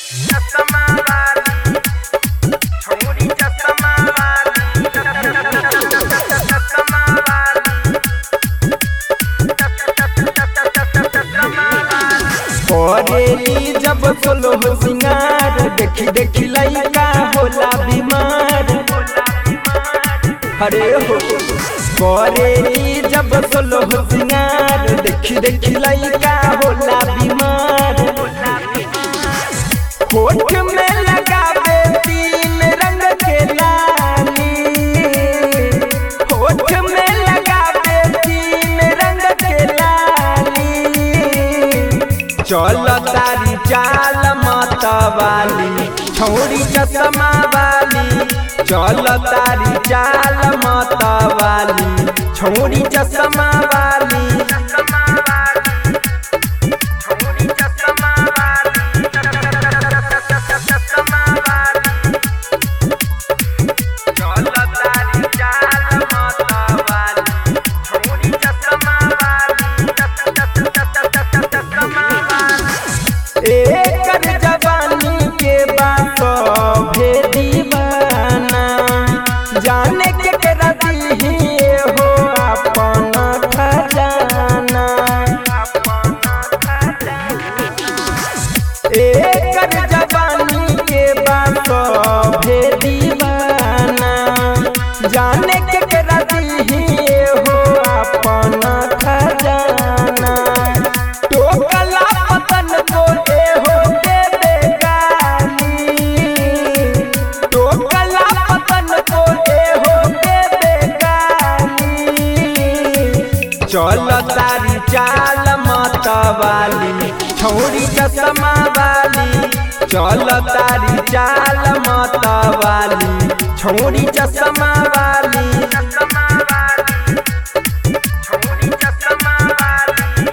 चश्मा वाली छोरी चश्मा वाली चश्मा वाली करेली जब सोलो सिंगार देखी देखी लइका होला बीमार अरे हो करेली जब सोलो सिंगार देखी देखी लइका होला बीमार होठ में लगावे तीन रंग के लाली होठ में लगावे तीन रंग के लाली चल तारी चाल मतवाली छौरी चश्मा वाली चल तारी चाल मतवाली छौरी चश्मा वाली चश्मा वाली छोरी चश्मा वाली चश्मा वाली चल तारी चाल मतवाली छोरी चश्मा वाली चश्मा वाली एकर जवानी के बात भे दीवाना जाने के करा दीही हो अपन खजाना एकर जवानी के बात भे दीवाना जाने के करा दीही हो अपन खजाना टोकला पतन को ए हो देबे गाली टोकला पतन को ए हो देबे गाली चल तारी चाल मतवाली छौरी चश्मा वाली चल तारी चाल मतवाली छौरी चश्मा वाली चश्मा वाली छोरी चश्मा वाली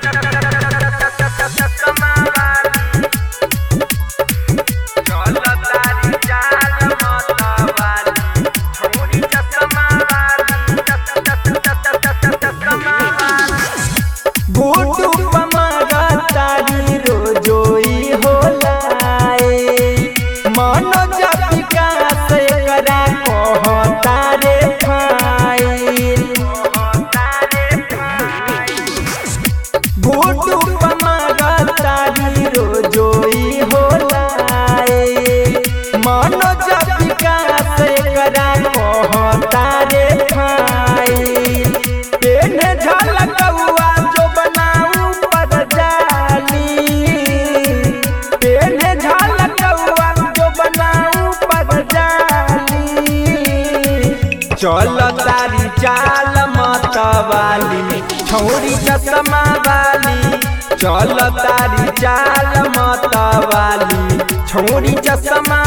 चश्मा वाली चल तारी चाल मतवाली छोरी चश्मा वाली चश्मा वाली बूटू पमागा तारी रोजोई होलाए मनोज विकास करा कहता रे फाइल बूटू पमागा तारी रोजोई होलाए मनोज विकास करा कहता रे फाइल पेन झलकौआ जो बनाऊ पर जाली पेन झलकौआ जो बनाऊ पर जाली चल तारी चाल मतवाली छौरी चश्मा वाली चल तारी चाल मतवाली छौरी चश्मा